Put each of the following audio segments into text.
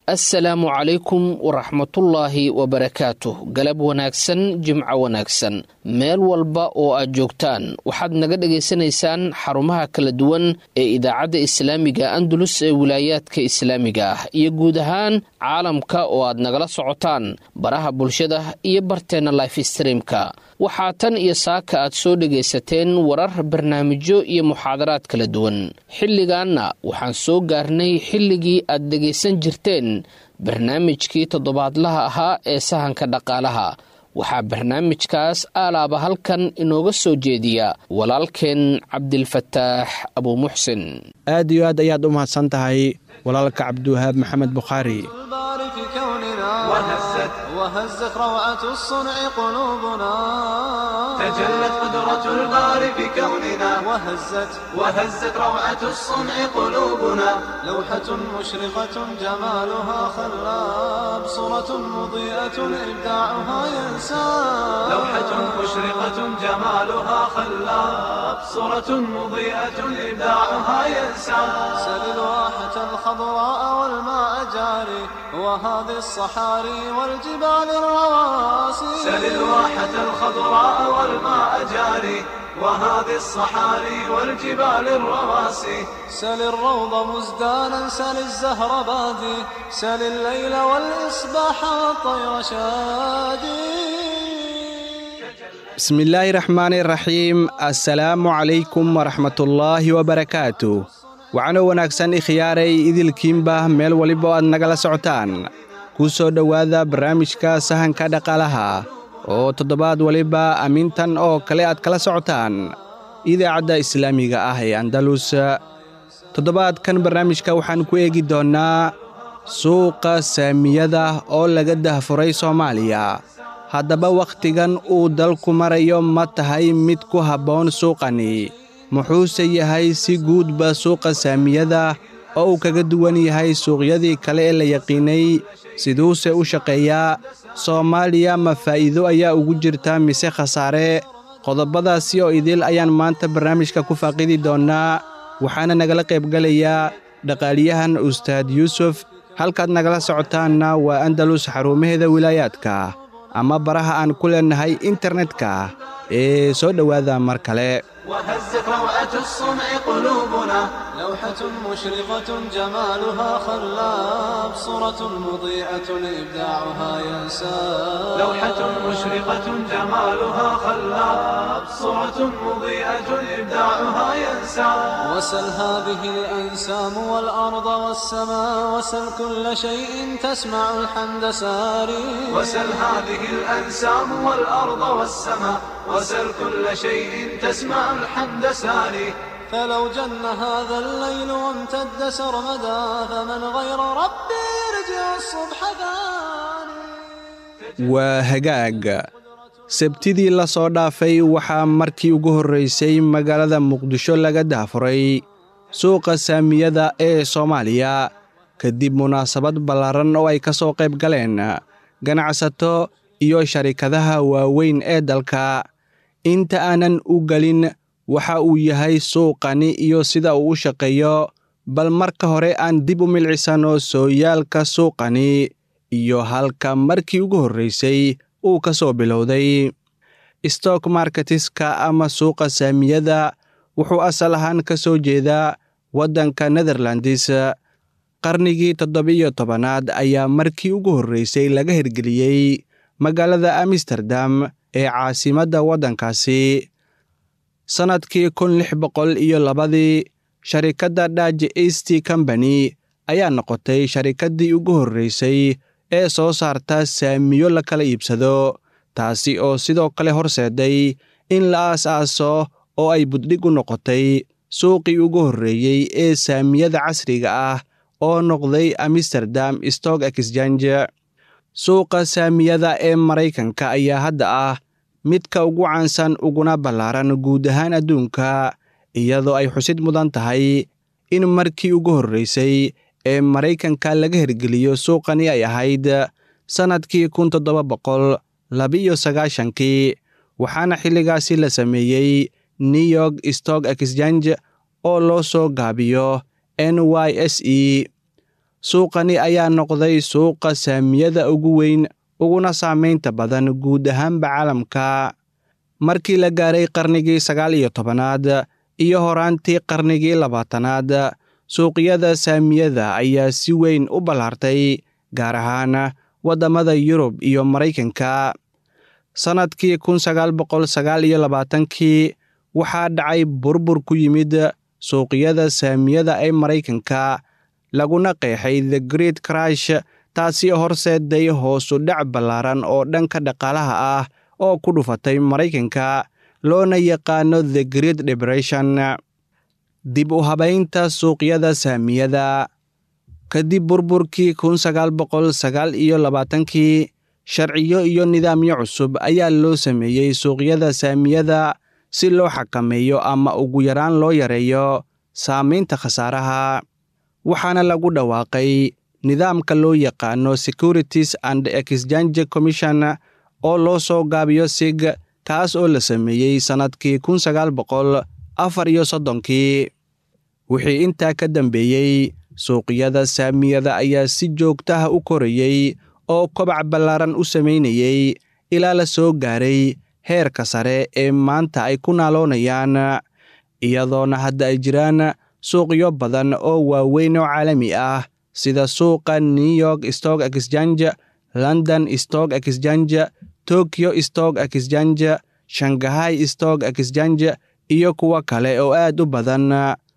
assalaamu calaykum waraxmatullaahi wabarakaatuh galab wanaagsan jimco wanaagsan meel walba oo aad joogtaan waxaad naga dhagaysanaysaan xarumaha kala duwan ee idaacadda islaamiga andalus ee wilaayaadka islaamiga ah iyo guud ahaan caalamka oo aad nagala socotaan baraha bulshada iyo barteenna life streamka waxaa tan iyo saaka aad soo dhagaysateen warar barnaamijyo iyo muxaadaraad kala duwan xilligaanna waxaan soo gaarnay xilligii aad dhegaysan jirteen barnaamijkii toddobaadlaha ahaa ee sahanka dhaqaalaha waxaa barnaamijkaas aalaaba halkan inooga soo jeediya walaalkeen cabdilfataax abuumuxsin aad iyo aad ayaad u mahadsan tahay walaalka cabdiwahaab maxamed bukhaari وهزت روعة الصنع قلوبنا تجلت قدرة البار في كوننا وهزت وهزت روعة الصنع قلوبنا لوحة مشرقة جمالها خلاب صورة مضيئة إبداعها ينساب لوحة مشرقة جمالها خلاب صورة مضيئة إبداعها ينساب سل الواحة الخضراء والماء جاري وهذه الصحاري والجبال الرواسي سل الواحة الخضراء والماء جاري وهذه الصحاري والجبال الرواسي سل الروض مزدانا سل الزهر بادي سل الليل والإصباح والطير شادي bismi illaahi raxmaani raxiim assalaamu calaykum waraxmatullaahi wabarakaatu waxaana wanaagsan ikhyaaray idilkiinba meel waliba aad nagala socotaan ku soo dhowaada barnaamijka sahanka dhaqaalaha oo toddobaad waliba amintan oo kale aad kala socotaan idaacadda islaamiga ah ee andalus toddobaadkan barnaamijka waxaan ku eegi doonnaa suuqa saamiyada oo laga dahfuray soomaaliya haddaba wakhtigan uu dalku marayo ma tahay mid ku habboon suuqani muxuuse yahay si guudba suuqa saamiyada oo uu kaga duwan yahay suuqyadii kale ee la yaqiinay siduuse u shaqeeyaa soomaaliya ma faa'iido ayaa ugu jirta mise khasaare qodobadaasi oo idil ayaan maanta barnaamijka ku faaqidi doonnaa waxaana nagala qaybgelayaa dhaqaaliyahan ustaad yuusuf halkaad nagala socotaanna waa andalus xarumaheeda wilaayaadka ama baraha aan ku leennahay internetka ee soo dhowaada mar kale وهزت روعة الصنع قلوبنا لوحة مشرقة جمالها خلاب صورة مضيئة إبداعها ينساب لوحة مشرقة جمالها خلاب صورة مضيئة إبداعها ينساب وسل هذه الأنسام والأرض والسماء وسل كل شيء تسمع الحمد ساري وسل هذه الأنسام والأرض والسماء وسل كل شيء تسمع الحمد ساري فلو جن هذا الليل وامتد سرمدا فمن غير ربي يرجع الصبح ثاني waa hagaag sabtidii la soo dhaafay waxaa markii ugu horraysay magaalada muqdisho laga dahfuray suuqa saamiyada ee soomaaliya kadib munaasabad ballaaran oo ay ka soo qayb galeen ganacsato iyo sharikadaha waaweyn ee dalka inta aanan u gelin waxa uu yahay suuqani iyo sida uu u shaqeeyo bal marka hore aan dib u milcisanno sooyaalka suuqani iyo halka markii ugu horraysay uu ka soo bilowday stock marketiska ama suuqa saamiyada wuxuu asal ahaan ka soo jeedaa waddanka netherlands qarnigii toddobiyo tobanaad ayaa markii ugu horraysay laga hirgeliyey magaalada amsterdam ee caasimadda waddankaasi sannadkii kun lix boqol iyo labadii sharikadda daj east combany ayaa noqotay sharikaddii ugu horraysay ee soo saarta saamiyo la kala iibsado taasi oo sidoo kale horseeday in la aas-aaso oo ay buddhig u noqotay suuqii ugu horreeyey ee saamiyada casriga ah oo noqday amsterdam stock exchange suuqa saamiyada ee maraykanka ayaa hadda ah midka ugu caansan uguna ballaaran guud ahaan adduunka iyadoo ay xusid mudan tahay in markii ugu horraysay ee maraykanka laga hirgeliyo suuqani ay ahayd sannadkii kun toddoba boqol labiyo sagaashankii waxaana xilligaasi la sameeyey new york stock exchange oo loo soo gaabiyo n y s e suuqani ayaa noqday suuqa saamiyada ugu weyn uguna saamaynta badan guud ahaanba caalamka markii la gaaray qarnigii sagaal iyo tobanaad iyo horaantii qarnigii labaatanaad suuqyada saamiyada ayaa si weyn u ballaartay gaar ahaan waddamada yurub iyo maraykanka sannadkii kun sagaal boqol sagaal iyo labaatankii waxaa dhacay burbur ku yimid suuqyada saamiyada ee maraykanka laguna qeexay the great crash taasi horseeday hoosu dhac ballaaran oo dhanka dhaqaalaha ah oo ku dhufatay maraykanka loona yaqaano the great depression dib u habaynta suuqyada saamiyada kadib burburkii kun sagaal boqol sagaal iyo labaatankii sharciyo iyo nidaamyo cusub ayaa loo sameeyey suuqyada saamiyada si loo xakameeyo ama ugu yaraan loo yareeyo saamaynta khasaaraha waxaana lagu dhawaaqay nidaamka loo yaqaano securities and exchange commission oo loo soo gaabiyo sig kaas oo la sameeyey sannadkii kun sagaal boqol afar iyo soddonkii wixii intaa ka dambeeyey suuqyada saamiyada ayaa si joogtaha u korayey oo kobac ballaaran u samaynayey ilaa la soo gaaray heerka sare ee maanta ay ku naaloonayaan iyadoona hadda ay jiraan suuqyo badan oo waaweyn oo caalami ah sida suuqa new york stock exchange london stock exchange tokyo stock exchange shangahay stock exchange iyo kuwo kale oo aad u badan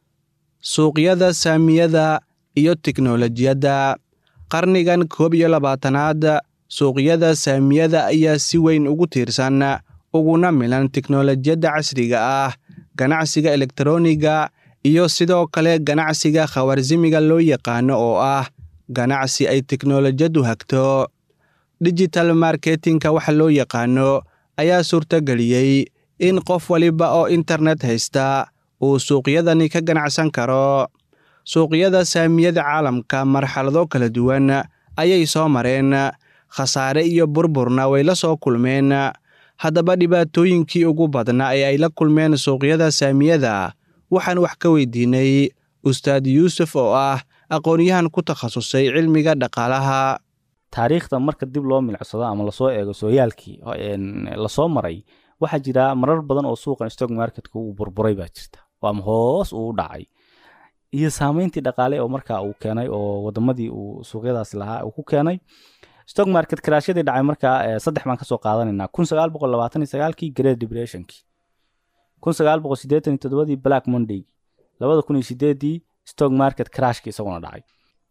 suuqyada saamiyada iyo tiknolojiyadda qarnigan koob iyo labaatanaad suuqyada saamiyada ayaa si weyn ugu tiirsan uguna milan tiknolojiyadda casriga ah ganacsiga elektroniga iyo sidoo kale ganacsiga khawarsimiga loo yaqaano oo ah ganacsi ay teknolojiyaddu hagto digital marketingka waxa loo yaqaano ayaa suurtageliyey in qof waliba oo internet haysta uu suuqyadani ka ganacsan karo suuqyada saamiyada caalamka marxalado kala duwan ayay soo mareen khasaare iyo burburna way la soo kulmeen haddaba dhibaatooyinkii ugu badnaa ee ay la kulmeen suuqyada saamiyada waxaan wax ka weydiinay ustaad yuusuf oo ah aqoon-yahan ku takhasusay cilmiga dhaqaalaha taariikhda marka dib loo milicsado ama lasoo eego sooyaalkii lasoo maray waxaa jira marar badan oo suuqan stock marketka uu burburay baa jirta ama hoos uu dhacay iyo saameyntii dhaqaale oo markaa uu keenay oo wadamadii uu suuqyadaasi lahaa uu ku keenay stock market karaashyadii dhacay markaa saddex baan kasoo qaadanayna kun sagaal boqol labaatan iyo sagaalkii great depressionkii kun sagaal boqol siddeetan iyo toddobadii black mondaygii labada kun iyo sideedii stock market crashkii isaguna dhacay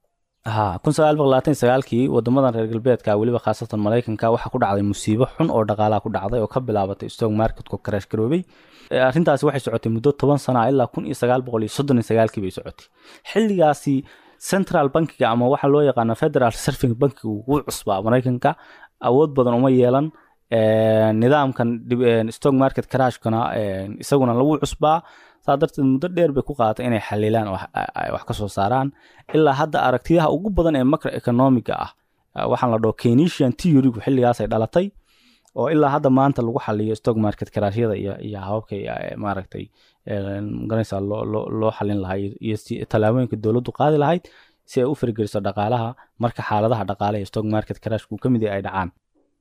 ha kun sagaal boqol labaatan iyo sagaalkii wadamadan reer galbeedka weliba khaasatan maraykanka waxaa ku dhacday musiibo xun oo dhaqaalaha ku dhacday oo ka bilaabatay stock marketku crash garoobay arrintaasi waxay socotay muddo toban sana ilaa kun iyo sagaal boqol iyo soddon iyo sagaalkii bay socotay xilligaasi central bankiga ama waxa loo yaqaano federal reserving bankiga wuu cusbaa maraykanka awood badan uma yeelan nidaamkan stock market crashkana isaguna lagu cusbaa saa darteed muddo dheer bay ku qaadatay inay xalilaan wax ka soo saaraan ilaa hadda aragtiyaha ugu badan ee macro economiga ah waxaan la dhaho keynesian theorygu xilligaasay dhalatay oo ilaa hadda maanta lagu xaliyo stock market karashyada iyo iyo hababkay maaragtay magaranaysaa loo loo loo xalin lahaa iyo tallaabooyinka dowladdu qaadi lahayd si ay u fargeliso dhaqaalaha marka xaaladaha dhaqaale ee stock market crashku ka mid ay dhacaan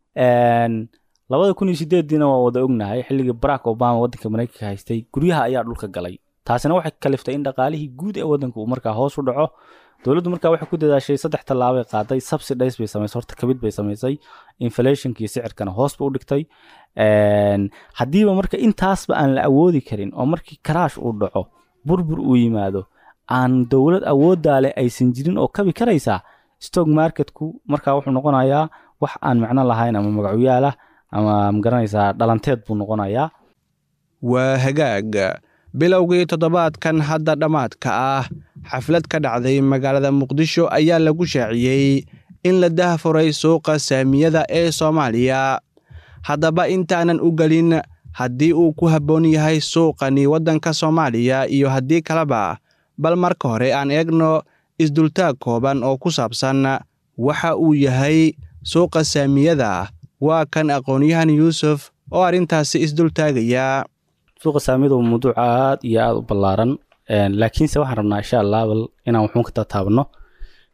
labada kun iyo sideediina waa wada ognahay xilligii barack obama waddanka maraykanka haystay guryaha ayaa dhulka galay taasina waxay kaliftay in dhaqaalihii guud ee waddanka uu markaa hoos u dhaco dowladdu markaa waxay ku dadaashay saddex tallaabay qaaday subsidies bay samaysay horta kabid bay samaysay inflationkii sicirkana hoos ba u dhigtay haddiiba marka intaasba aan la awoodi karin oo markii karaash uu dhaco burbur uu yimaado aan dowlad awooddaa leh aysan jirin oo kabi karaysaa stock marketku markaa wuxuu noqonayaa wax aan macno lahayn ama magacuyaalah ama magaranaysaa dhalanteed buu noqonayaa waa hagaag bilowgii toddobaadkan hadda dhammaadka ah xaflad ka dhacday magaalada muqdisho ayaa lagu shaaciyey in la dahfuray suuqa saamiyada ee soomaaliya haddaba intaanan u gelin haddii uu ku habboon yahay suuqani waddanka soomaaliya iyo haddii kaleba bal marka hore aan eegno isdultaag kooban oo ku saabsan waxa uu yahay suuqa saamiyada waa kan aqoon-yahan yuusuf oo arrintaasi isdultaagaya suuqa saamiyada waa mawduuc aad iyo aada u ballaaran laakiinse waxaan rabnaa insha allah bal inaan wuxuun ka tataabano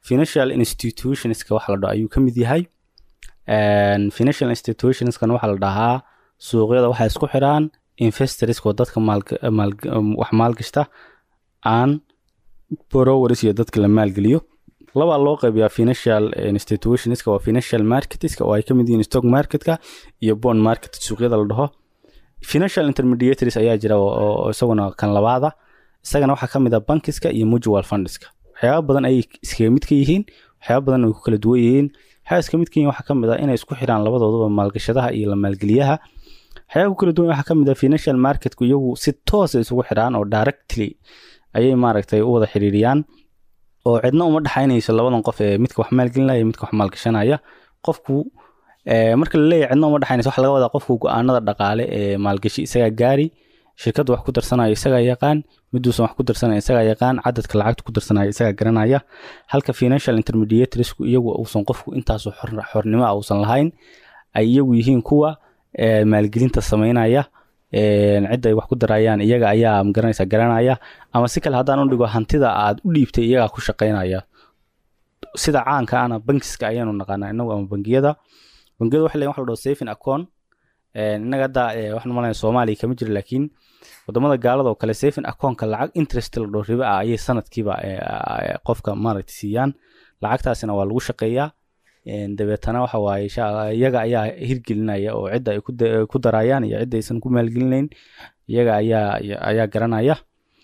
financial institutionska waxa la dhaho ayuu ka mid yahay financial institutionskan waxaa la dhahaa suuqyada waxay isku xiraan investorska oo dadka wax maalgashta aan borowers iyo dadka la maalgeliyo labaa loo qaybiyaa financial institutionska waa financial marketska oo ay ka mid yihiin stock marketka iyo bond market suuqyada la dhaho financial intermediaries ayaa jira oo isaguna kan labaada isagana waxaa ka mid ah bankiska iyo mutual fundska waxyaaba badan ayay iskaga mid ka yihiin waxyaaba badan ay ku kala duwan yihiin waxyaaba iska mid ka yihiin waxaa ka mid ah inay isku xiraan labadooduba maalgashadaha iyo la maalgeliyaha waxyaaba ku kala duwan waxaa ka mid ah financial marketku iyagu si toosa isugu xiraan oo directly ayay maaragtay u wada xiriiriyaan oo cidna uma dhexaynayso labadan qof ee midka wax maalgelinaya iyo midka wax maalgashanaya qofku marka la leeyahay cidna uma dhexaynayso waxa laga wadaa qofku go-aanada dhaqaale ee maalgashi isagaa gaari shirkadda wax ku darsanayo isagaa yaqaan miduusan wax ku darsanayo isagaa yaqaan cadadka lacagta ku darsanayo isagaa garanaya halka financial intermediatorsku iyagu uusan qofku intaasu xornimo ah uusan lahayn ay iyagu yihiin kuwa maalgelinta sameynaya cidda ay wax ku darayaan iyaga ayaa magaranaysa garanaya ama si kale haddaan u dhigo hantida aad u dhiibtay iyagaa ku shaqaynaya sida caanka ana bankiska ayaanu naqaanaa inagu ama bangiyada bangiyada waxa leeyihin waxa la dhaho saving account innaga hadda waxaan malaya soomaaliya kama jiro laakiin wadamada gaalada oo kale saving accountka lacag interest la dhaho riba ah ayay sanadkiiba qofka maaragtay siiyaan lacagtaasina waa lagu shaqeeyaa dabeetana waxa waaye iyaga ayaa hirgelinaya oo cidda ay ku darayaan iyo cidda aysan ku maalgelinayn iyaga ayaa ayaa garanaya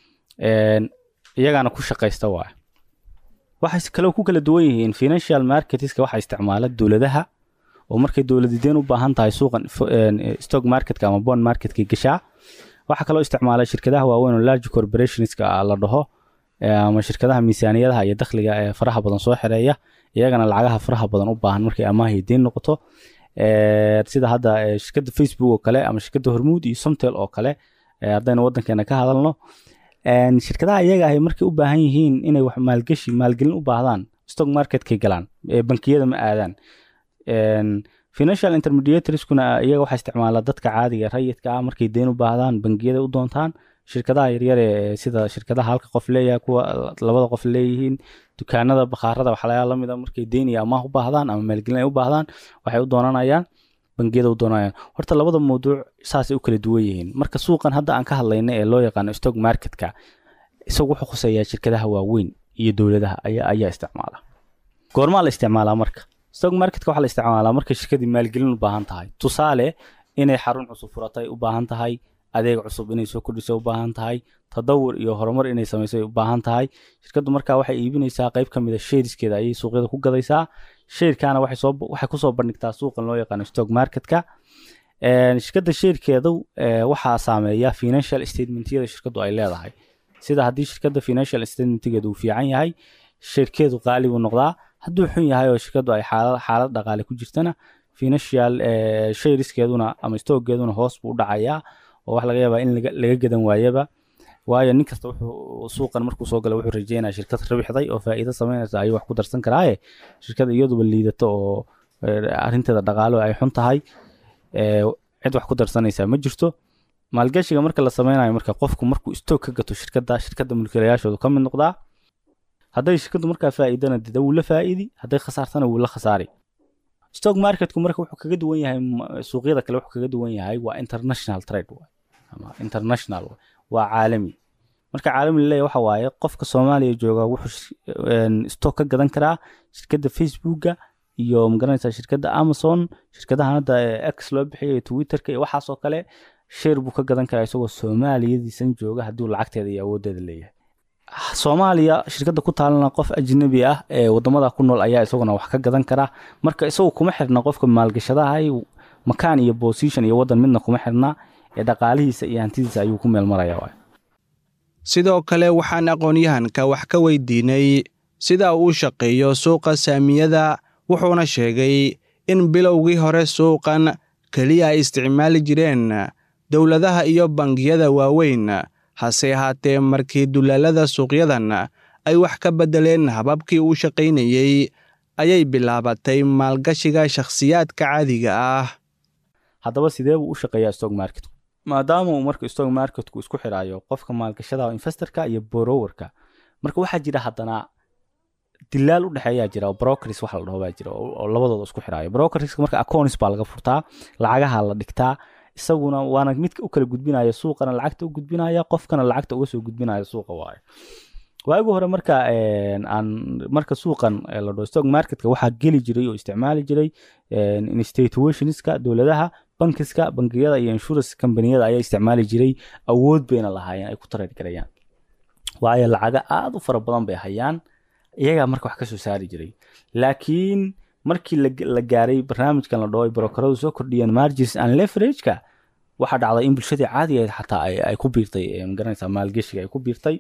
iyagaana ku shaqaysta waay waxay kale ku kala duwan yihiin financial marketska waxaa isticmaala dowladaha oo markay dowladideen u baahan tahay suuqan stock marketka ama bond marketka gashaa waxaa kaloo isticmaala shirkadaha waaweyn oo large corporationska la dhaho ama shirkadaha miisaaniyadaha iyo dakhliga ee faraha badan soo xereeya iyagana lacagaha faraha badan u baahan markay amaahay deyn noqoto sida hadda shirkadda facebook oo kale ama shirkadda hormuud iyo somtel oo kale haddaynu wadankeena ka hadalno shirkadaha iyaga ahay markay u baahan yihiin inay wax maalgashi maalgelin u baahdaan stock marketkay galaan bankiyada ma aadaan financial intermediatorskuna iyaga waxaa isticmaala dadka caadiga rayidka ah markay deyn u baahdaan bangiyada u doontaan shirkadaha yaryar ee sida shirkadaha halka qof leeyahay kuwa labada qof leeyihiin dukaanada bakhaarada waxlayaa lamid a markay deyn iyo amaah u baahdaan ama maalgelin ay u baahdaan waxay u doonanayaan bangiyada u doonayaan horta labada mawduuc saasay u kala duwan yihiin marka suuqan hadda aan ka hadlayna ee loo yaqaano stock marketka isagu wuxuu khuseeyaa shirkadaha waaweyn iyo dowladaha ayaa ayaa isticmaala goormaa la isticmaalaa marka stock marketka waxaa la isticmaalaa markay shirkadii maalgelin u baahan tahay tusaale inay xarun cusub furatay u baahan tahay adeeg cusub inay soo kordhisay u baahan tahay tadawur iyo horumar inay samaysay u baahan tahay shirkaddu markaa waxay iibinaysaa qayb ka mid a sheeriskeeda ayay suuqyada ku gadaysaa sheerkaana waxay soo waxay kusoo bandhigtaa suuqan loo yaqaano stock marketka shirkadda sheerkeedu waxaa saameeya financial statementyada shirkaddu ay leedahay sida haddii shirkadda financial statementgeedu uu fiican yahay sheerkeedu qaali buu noqdaa hadduu xun yahay oo shirkaddu ay xaalad dhaqaale ku jirtana financial shareskeeduna ama stockgeeduna hoos buu u dhacayaa oo wax laga yaabaa in laga gadan waayaba waayo nin kasta wuxuu suuqan markuu soo gala wuxuu rajeynaya shirkad rabixday oo faa'iido sameynaysa ayuu wax ku darsan karaaye shirkada iyaduba liidato oo arrinteeda dhaqaalo ay xun tahay cid wax ku darsanaysa ma jirto maalgashiga marka la sameynayo marka qofku markuu stock ka gato shirkadda shirkadda mulkiilayaashoodu ka mid noqdaa hadday shirkaddu markaa faa'iidana dida wuu la faa'idi hadday khasaartana wuu la khasaari stock marketku marka wuxuu kaga duwan yahay suuqyada kale wuxuu kaga duwan yahay waa international trade ama international waa caalami marka caalami laleeyahy waxa waaye qofka soomaaliya jooga wuxuu stock ka gadan karaa shirkadda facebooka iyo magaranaysaa shirkadda amazon shirkadahan hadda x loo bixiyay twitterka iyo waxaasoo kale sheer buu ka gadan karaa isagoo soomaaliyadiisan jooga hadduu lacagteeda iyo awooddeeda leeyahay soomaaliya shirkadda ku taalana qof ajnabi ah ee wadamada ku nool ayaa isaguna wax ka gadan kara marka isagu kuma xirna qofka maalgashadahay makaan iyo position iyo wadan midna kuma xirna ee dhaqaalihiisa iyo hantidiisa ayuu ku meel maraya sidoo kale waxaan aqoon-yahanka wax ka weydiinay sida uu shaqeeyo suuqa saamiyada wuxuuna sheegay in bilowgii hore suuqan keliya ay isticmaali jireen dowladaha iyo bangiyada waaweyn hase ahaatee markii dulaalada suuqyadan ay wax ka beddeleen hababkii uu shaqaynayey ayay bilaabatay maalgashiga shakhsiyaadka caadiga ah haddaba sidee buu u shaqeeyaa stock marketku maadaama uu marka stock marketku isku xiraayo qofka maalgashada investorka iyo borowerka marka waxaa jira haddana dilaal u dhexeeyaa jira oo brokers waxa la dhaho baa jira oo oo labadooda isku xiraayo brokerska marka accounts baa laga furtaa lacagaha la dhigtaa isaguna waana midka u kala gudbinaya suuqana lacagta u gudbinaya qofkana lacagta uga soo gudbinaya suuqa waayo waagi hore marka een, aan marka suuqan ee la dhaho stock marketka waxaa geli jiray oo isticmaali jiray een, institutionska dowladaha bankiska bangiyada iyo insurance companiyada ayaa isticmaali jiray awood bayna lahaayeen ay ku trade garayaan waayo lacaga aada u fara badan bay hayaan iyagaa marka wax ka soo saari jiray laakiin markii la, la gaaray barnaamijkan la dhaho ay brokeradu soo kordhiyeen margins and leverage-ka waxaa dhacday in bulshadii caadiga ahayd xataa ay, ay ku biirtay ee, magaranaysaa maalgeshiga ay ku biirtay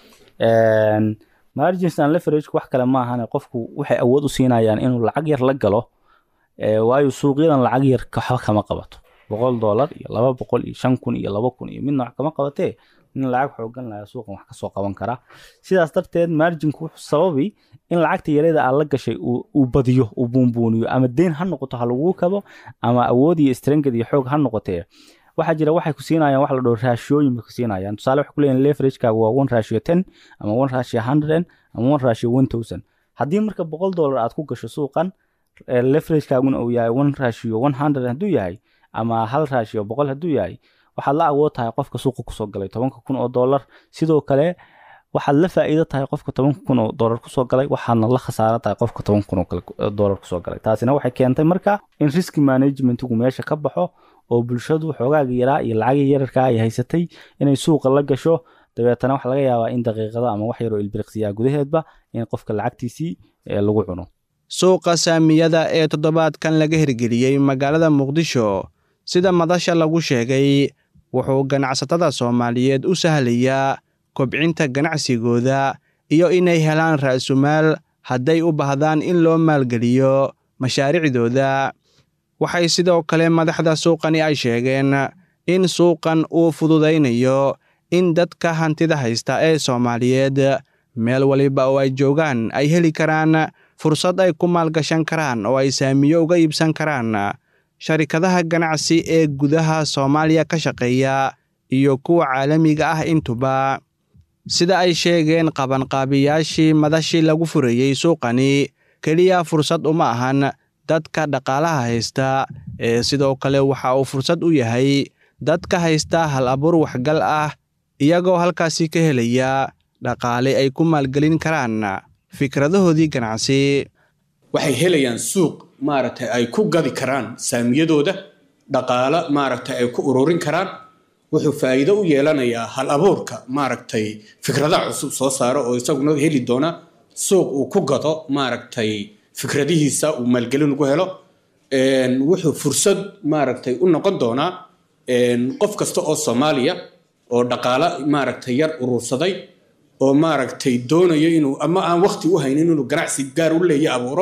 Een, margins and leverage wax kale ma ahane qofku waxay awood u siinayaan inuu lacag yar la galo ee, waayo suuqyadan lacag yar waxba kama qabato boqol dollar iyo laba boqol iyo shan kun iyo laba kun iyo midna wax kama qabatee in lacag xoogan lahaa suuqan wax kasoo qaban kara sidaas darteed marginku wuxuu sababi in lacagta yareeda aad la gashay uu uu badiyo uu buunbuuniyo ama deyn ha noqoto ha laguu kabo ama awood iyo strength iyo xoog ha noqotee waxaa jira waxay ku siinayaan wax la dhaho raashiyooyin bay ku siinayaan tusaale waxay ku leeyihin leveragekaaga waa one ratio ten ama one ratio hundred ama one ratio one thousand haddii marka boqol dollar aad ku gasho suuqan eh, leveragekaaguna uu yahay one ratio one hundred hadduu yahay ama hal ratio boqol hadduu yahay waxaad la awood tahay qofka suuqa kusoo galay tobanka kun oo dollar sidoo kale waxaad la faa'iido tahay qofka tobanka kun oo dollar kusoo galay waxaadna la khasaaro tahay qofka tobanka kun oo kale oo dollar kusoo galay taasina waxay keentay marka in risk managementigu meesha ka baxo oo bulshadu xoogaaga yaraa iyo lacagii yararka ay haysatay inay suuqa la gasho dabeetana waxaa laga yaabaa in daqiiqado ama wax yaroo ilbiriqsiyaa gudaheedba in qofka lacagtiisii eh, lagu cuno suuqa saamiyada ee toddobaadkan laga hirgeliyey magaalada muqdisho sida madasha lagu sheegay wuxuu ganacsatada soomaaliyeed u sahlayaa kobcinta ganacsigooda iyo inay helaan ra'sumaal hadday u baahdaan in loo maalgeliyo mashaariicdooda waxay sidoo kale madaxda suuqani ay sheegeen in suuqan uu fududaynayo in dadka hantida haysta ee soomaaliyeed meel waliba oo ay joogaan ay heli karaan fursad ay ku maalgashan karaan oo ay saamiyo uga iibsan karaan sharikadaha ganacsi ee gudaha soomaaliya ka shaqeeya iyo kuwa caalamiga ah intuba sida ay sheegeen qabanqaabiyaashii madashii lagu furayey suuqani keliya fursad uma ahan dadka dhaqaalaha haysta ee sidoo kale waxa uu fursad u yahay dadka haysta hal abuur waxgal ah iyagoo halkaasi ka helaya dhaqaale ay ku maalgelin karaan fikradahoodii ganacsi waxay helayaan suuq maaragtay ay ku gadi karaan saamiyadooda dhaqaalo maaragtay ay ku ururin karaan wuxuu faa'iido u yeelanayaa hal abuurka maaragtay fikradaha cusub soo saaro oo isaguna heli doona suuq uu ku gado maaragtay fikradihiisa uu maalgelin ugu helo Een, wuxuu fursad maaragtay u noqon doonaa een, qof kasta oo soomaaliya oo dhaqaalo maaragtay yar urursaday oo maaragtay doonayo inuu ama aan waqti u haynin inuu ganacsi gaar u leeya abuuro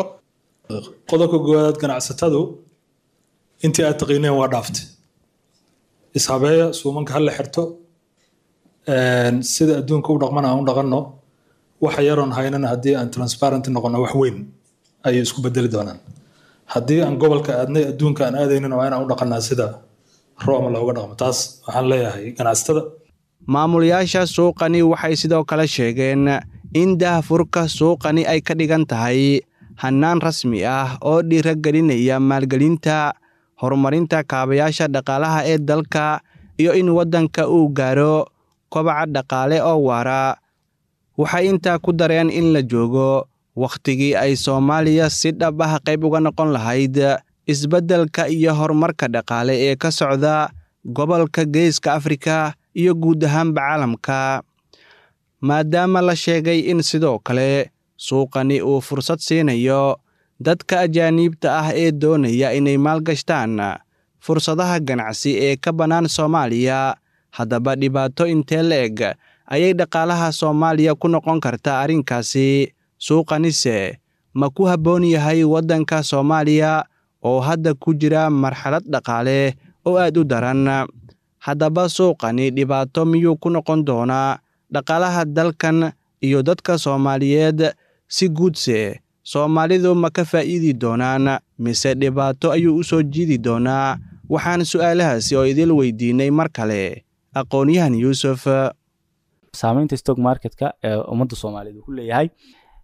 qodobka goowaad ganacsatadu intii aad taqiineen waa dhaaftay ishabeeya suumanka ha la xirto Een, sida adduunka u dhaqman aan u dhaqanno waxa yaroon haynana haddii aan transparent noqono wax weyn ayay isku bedeli doonaan haddii aan gobolka aadnay adduunka aan aadaynin waa inaan u dhaqanaa sida rooma looga dhaqmo taas waxaan leeyahay ganacsatada maamulayaasha suuqani waxay sidoo kale sheegeen in daahfurka suuqani ay ka dhigan tahay hannaan rasmi ah oo dhiiragelinaya maalgelinta horumarinta kaabayaasha dhaqaalaha ee dalka iyo in waddanka uu gaaro kobaca dhaqaale oo waara waxay intaa ku dareen in la joogo wakhtigii ay soomaaliya si dhab ah qayb uga noqon lahayd isbeddelka iyo horumarka dhaqaale ee ka socda gobolka geeska afrika iyo guud ahaanba caalamka maadaama la sheegay in sidoo kale suuqani uu fursad siinayo dadka ajaaniibta ah ee doonaya inay maalgashtaan fursadaha ganacsi ee ka bannaan soomaaliya haddaba dhibaato intee la-eg ayay dhaqaalaha soomaaliya ku noqon kartaa arrinkaasi suuqanise ma ku habboon yahay waddanka soomaaliya oo hadda ku jira marxalad dhaqaale oo aad u daran haddaba suuqani dhibaato miyuu ku noqon doonaa dhaqaalaha dalkan iyo dadka soomaaliyeed si guudse soomaalidu ma ka faa'iidi doonaan mise dhibaato ayuu u soo jiidi doonaa waxaan su'aalahaasi oo idil weydiinay mar kale aqoon-yahan yuusuf saameynta stock marketka ee ummadda soomaaliyeed uu ku leeyahay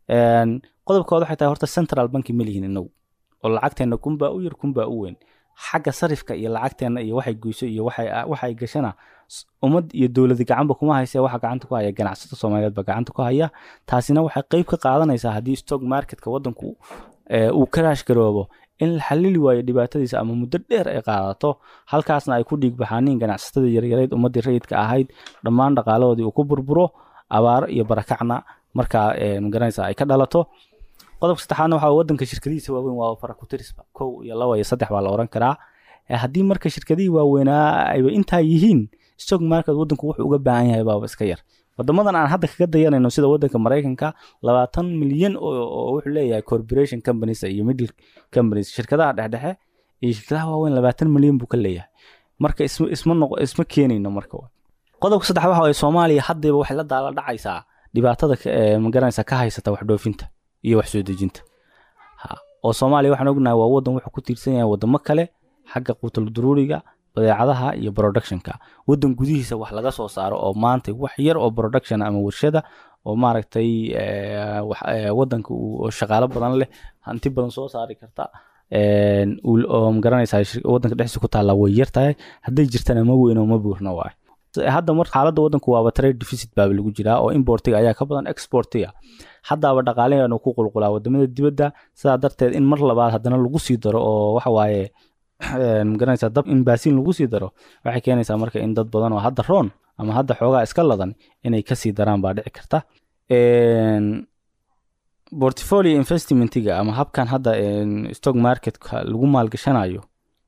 Een, qodobkooda waxay tahay horta central banki ma lihin inagu oo lacagteena kunbaa u yar kunbaa u weyn xagga sarifka iyo lacagteena iyo waxay goyso iyo waxay waxay gashana s- ummad iyo dowladi gacanba kuma hayse waxa gacanta ku haya ganacsato soomaaliyeed ba gacanta ku haya taasina waxay qeyb ka qaadanaysaa haddii stock marketka wadanku ee, uu karaash garoobo in la xalili waayo dhibaatadiisa ama muddo dheer ay qaadato halkaasna ay ku dhiig baxaaniin ganacsatada yaryareed ummadii rayidka ahayd dhammaan dhaqaalahoodii uu ku burburo abaaro iyo barakacna markaa ee, magaranaysa ay ka dhalato qodobka saddexaadna waxaa wadanka shirkadihiisa waaweyn waa farakutirisba kow iyo laba iyo saddex baa la oran karaa Eh, haddii marka shirkadihii waaweynaa ayba intaa yihiin stock market wadanku wuxuu uga baahan yahay baaba iska yar wadamadan aan hadda kaga dayanayno sida wadanka maraykanka labaatan milyan oo oo wuxuu leeyahay corporation companies iyo middle companies shirkadaha dhexdhexe iyo shirkadaha waaweyn labaatan milyan buu ka leeyahay marka isma isma noqo isma keenayno marka qodobka saddex waxa waye soomaaliya haddayba waxay la daala dhacaysaa dhibaatada ka- ee, magaranaysa ka haysata wax dhoofinta iyo wax soo dejinta Ha, oo soomaaliya waxaan ognahay waa wadan wuxuu ku tiirsan yahay wadamo kale xagga quutal duruuriga badeecadaha iyo productionka wadan gudihiisa wax laga soo saaro oo maanta wax yar oo production ama warshada oo maaragtay eh, wax- eh, wadanka uu oo shaqaalo badan leh hanti badan soo saari karta een, uu- oo magaranaysa wadanka dhexdiisa ku taalla way yar tahay hadday jirtana ma weyno ma buurna waay hadda mar xaaladda wadanku waaba trade deficit baaba lagu jiraa oo importiga ayaa ka badan exportiga haddaaba dhaqaalaheenu ku qulqulaa wadamada dibadda sidaa darteed in mar labaad haddana lagu sii daro oo waxa waaye een, magaranaysaa dab in baasiin lagu sii daro waxay keenaysaa marka in dad badan oo hadda roon ama hadda xoogaa iska ladan inay kasii daraan baa dhici karta Een, portfolio investmentiga ama habkan hadda een, stock marketka lagu maalgashanayo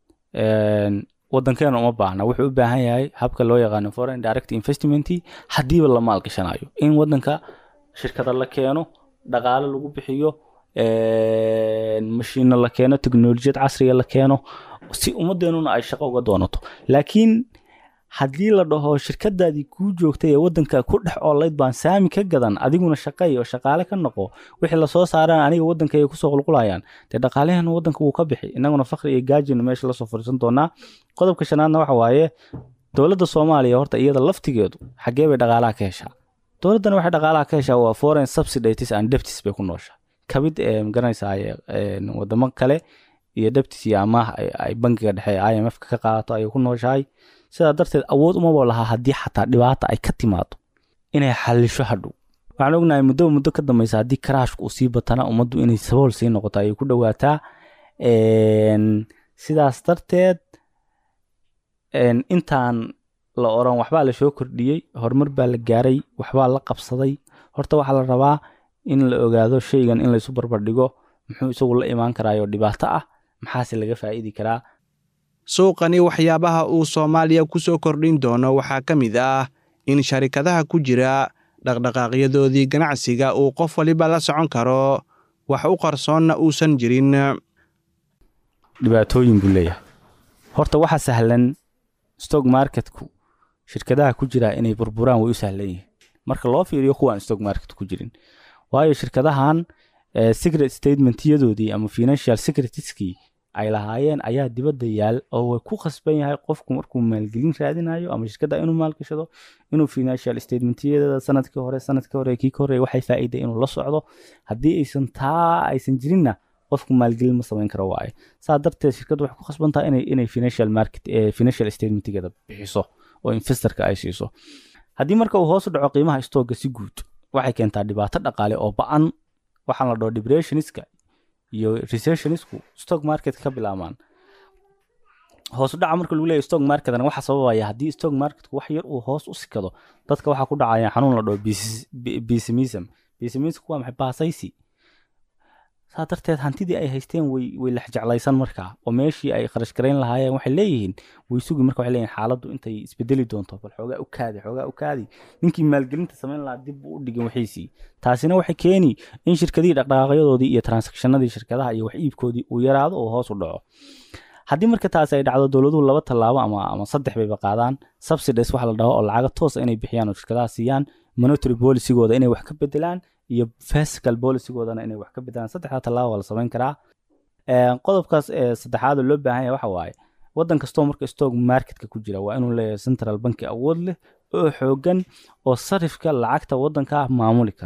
een, wadankeena uma baahna wuxuu u baahan yahay habka loo yaqaano foreign direct investment haddiiba la maalgashanayo in wadanka shirkada la keeno dhaqaale lagu bixiyo een, mashiino la keeno teknolojiyad casriga la keeno si ummadeenuna ay shaqo uga doonato laakiin haddii la dhaho shirkadaadii kuu joogtay ee wadanka ku dhex oolayd baan saami ka gadan adiguna shaqay oo shaqaale ka noqo wixii lasoo saaraan aniga wadanka ay kusoo qulqulayaan dee dhaqaalaheena wadanka wuu ka bixi inaguna fakri iyo gaajina meesha lasoo fadhiisan doonaa qodobka shanaadna waxa waaye dowladda soomaaliya horta iyada laftigeedu xaggee bay dhaqaalaha ka heshaa dowladdana waxay dhaqaalaha ka heshaa waa foreign subsidies and debts bay ku nooshaa kabid ee magaranaysaa een, wadamo kale iyo debtis iyo amaah ay- ay bangiga dhexe ee imf ka qaadato ayay ku nooshahay sidaa darteed awood umaba lahaa haddii xataa dhibaata ay ka timaado inay xalisho hadhow waxaan ognahay muddo muddo ka dambeysa haddii karaashku uu sii batana ummaddu inay sabool sii noqoto ayay ku dhowaataa Een, sidaas darteed een, intaan la oran waxbaa la soo kordhiyey horumar baa la gaaray waxbaa la qabsaday horta waxaa la rabaa in la ogaado shaygan in laysu barbardhigo muxuu isagu la imaan karaayo dhibaato ah maxaase laga faa'iidi karaa suuqani waxyaabaha uu soomaaliya ku soo kordhin doono waxaa ka mid ah in sharikadaha ku jira dhaqdhaqaaqyadoodii ganacsiga uu qof waliba la socon karo wax u qarsoonna uusan jirin dhibaatooyin buu leeyahay horta waxa sahlan stock marketku shirkadaha ku jira inay burburaan way u sahlan yihiin marka loo fiiriyo kuwaan stock market ku jirin waayo shirkadahan eh, secret statementyadoodii ama financial secretskii ay lahaayeen ayaa dibadda yaal oo way ku khasban yahay qofku markuu maalgelin raadinayo ama shirkada inuu maalgashado inuu financial statementyada sanadkii hore sanadkii hore kii ka hore waxay faa'iida inuu la socdo haddii aysan taa aysan jirinna qofku maalgelin ma samayn karo waaye saa darteed shirkaddu waxay ku khasban tahay inay inay financial market eh, financial statementgeeda bixiso oo investorka ay siiso haddii marka uu hoos u dhaco qiimaha stooga si guud waxay keentaa dhibaato dhaqaale oo ba-an waxaan la dhaho depressionska iyo recessionisku stock market ka bilaabmaan hoos u dhaca marka lagu leeyahay stock marketna waxa sababaya haddii stock marketku wax yar uu hoos u sikado dadka waxaa ku dhacaya xanuun la dhaho pes- pe- pessimism pessimismku waa maxay baasaysi saa darteed hantidii ay haysteen way way lexjeclaysan markaa oo meeshii ay kharash garayn lahaayeen waxay leeyihiin way sugi marka waxay leeyihin xaaladdu intay isbedeli doonto bal xoogaa u kaadi xoogaa u kaadi ninkii maalgelinta samayn lahaa dib buu u dhigin wixiisii taasina waxay keeni in shirkadihii dhaqdhaqaaqyadoodii iyo transactionadii shirkadaha iyo wax iibkoodii uu yaraado oo hoos u dhaco haddii marka taasi ay dhacdo dowladuhu laba tallaabo ama ama saddex bayba qaadaan subsidies waxa la dhaho oo lacaga toosa inay bixiyaan oo shirkadaha siiyaan monetary policygooda inay wax ka bedelaan iyo fiscal policygoodana inay wax ka bedelaan saddexda tallaabo waa la samayn karaa Een, qodobkaas ee saddexaad oo loo baahan yahay waxa waaye wadan kastoo marka stock marketka ku jira waa inuu leeyahay central banki awood leh oo xoogan oo sarifka lacagta wadanka maamuli kara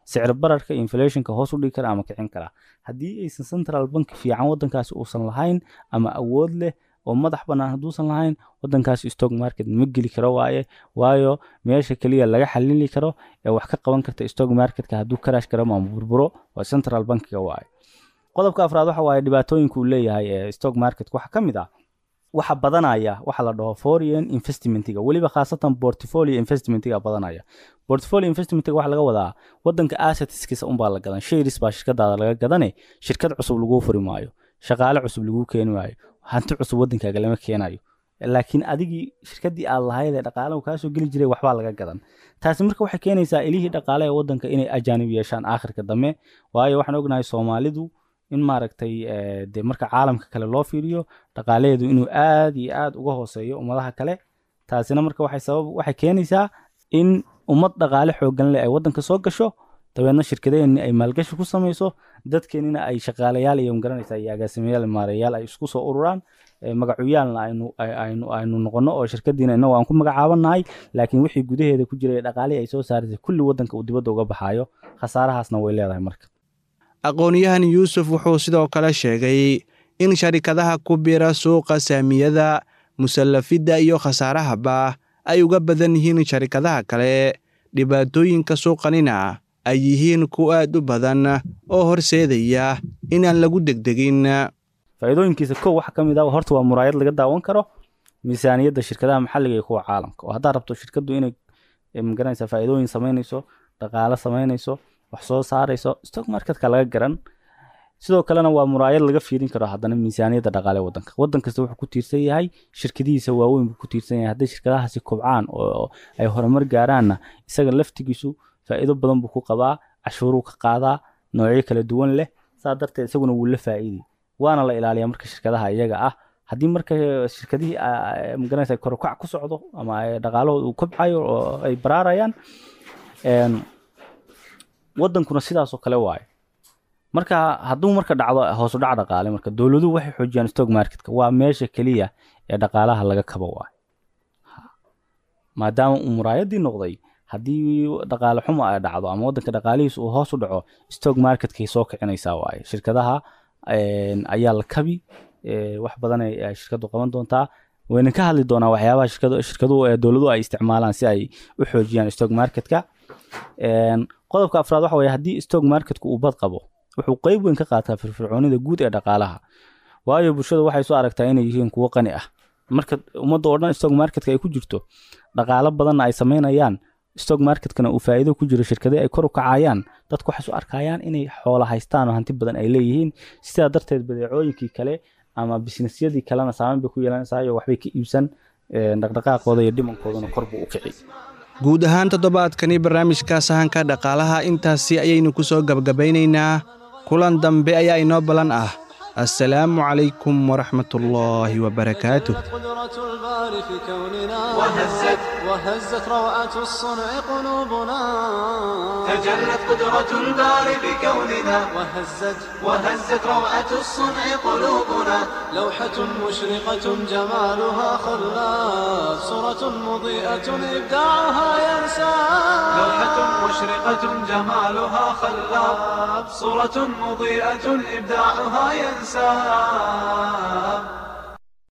sicir bararka inflationka hoos u dhigi kara ama kicin kara haddii aysan central bank fiican wadankaasi uusan lahayn ama awood leh oo madax bannaan hadduusan lahayn wadankaasi stock market ma geli karo waaye waayo meesha keliya laga xalili karo ee wax ka qaban karta stock marketka hadduu karash karo ama burburo waa central bankiga waaye qodobka afraad waxa waaye dhibaatooyinka uu leeyahay ee stock market waxa ka mid ah waxa badanaya waxa la dhaho foreign investmentiga weliba khaasatan portfolio investmentiga badanaya portfolio investmentiga waxa laga wadaa wadanka assetskiisa unbaa la gadan shares baa shirkadaada laga gadane shirkad cusub laguu furi maayo shaqaale cusub laguu keeni maayo hanti cusub wadankaaga lama keenayo laakiin adigii shirkadii aad lahayd ee dhaqaalaha kaasoo geli jiray waxbaa laga gadan taasi marka waxay keenaysaa ilihii dhaqaale ee wadanka inay ajaanib yeeshaan aakhirka dambe waayo waxaan ognahay soomaalidu in maaragtay de marka caalamka kale loo fiiriyo dhaqaalaheedu inuu aad iyo aad uga hooseeyo ummadaha kale taasina marka waxay sabab waxay keenaysaa in ummad dhaqaale xoogan leh ay wadanka soo gasho dabeedna shirkadeenni ay maalgashi ku samayso dadkeenina ay shaqaalayaal iyo magaranaysa iyo agaasimayaal maareyaal ay isku soo ururaan magacuyaalna aynu aynu aynu noqono oo shirkadiina inagu aan ku magacaabanahay laakiin wixii gudaheeda ku jiray dhaqaalihii ay soo saartay kulli wadanka uu dibadda uga baxaayo khasaarahaasna way leedahay marka aqoon-yahan yuusuf wuxuu sidoo kale sheegay in sharikadaha ku bira suuqa saamiyada musallafidda iyo khasaarahaba ay uga badan yihiin sharikadaha kale dhibaatooyinka suuqanina ay yihiin ku aad u badan oo horseedaya inaan lagu degdegin faa'iidooyinkiisa kow waxaa ka mid ah horta waa muraayad laga daawan karo miisaaniyadda shirkadaha maxalliga iyo kuwa caalamka oo haddaad rabto shirkaddu inay magaranaysa faa'iidooyin samaynayso dhaqaale samaynayso wax soo saarayso stock marketka laga garan sidoo kalena waa muraayad laga fiirin karo haddana miisaaniyadda dhaqaale wadanka wadan kasta wuxuu ku tiirsan yahay shirkadihiisa waaweyn buu ku tiirsan yahay hadday shirkadahaasi kobcaan oo ay horumar gaaraanna isaga laftigiisu faa'iido badan buu ku qabaa cashuuruu ka qaadaa noocyo kala duwan leh saa darteed isaguna wuu la faa'iidi waana la ilaaliyaa marka shirkadaha iyaga ah haddii marka shirkadihii magaranaysa korukac ku socdo ama dhaqaalahooda uu kobcayo oo ay baraarayaan wadankuna sidaasoo kale waayo marka hadduu marka dhacdo hoosu dhac dhaqaale marka dowladuhu waxay xoojiyaan stock marketka waa meesha keliya ee dhaqaalaha laga kabo waayo maadaama uu muraayadii noqday haddii dhaqaale xumo ay dhacdo ama wadanka dhaqaalihiisa uu hoos u dhaco stock marketkay soo kicinaysaa waaye shirkadaha ayaa la kabi wax badan ay shirkadu qaban doontaa wayna ka hadli doonaa waxyaabaha shirkadu shirkaduhu ee dowladuhu ay isticmaalaan si ay u xoojiyaan stock marketka qodobka afraad waxa weye haddii stock marketku uu bad qabo wuxuu qeyb weyn ka qaataa firfircoonida guud ee dhaqaalaha waayo bulshada waxay soo aragtaa inay yihiin kuwo qani ah marka ummadda oo dhan stock marketka ay ku jirto dhaqaalo badanna ay samaynayaan stock marketkana uu faa'iido ku jiro shirkadii ay kor u kacayaan dadku waxay soo arkayaan inay xoola haystaan oo hanti badan ay leeyihiin sidaa darteed badeecooyinkii kale ama bisnesyadii kalena saameyn bay ku yeelanaysaa iyo waxbay ka iibsan dhaqdhaqaaqooda iyo dhimankoodana kor buu u kici guud ahaan toddobaadkani barnaamijka sahanka dhaqaalaha intaasi ayaynu ku soo gabagabaynaynaa kulan dambe ayaa inoo ballan ah assalaamu calaykum waraxmatullaahi wabarakaatuh قدرة الباري في كوننا وهزت وهزت روعة الصنع قلوبنا تجلت قدرة الباري بكوننا وهزت وهزت روعة الصنع قلوبنا لوحة مشرقة جمالها خلاف صورة مضيئة إبداعها ينسى لوحة مشرقة جمالها خلاب صورة مضيئة إبداعها ينساب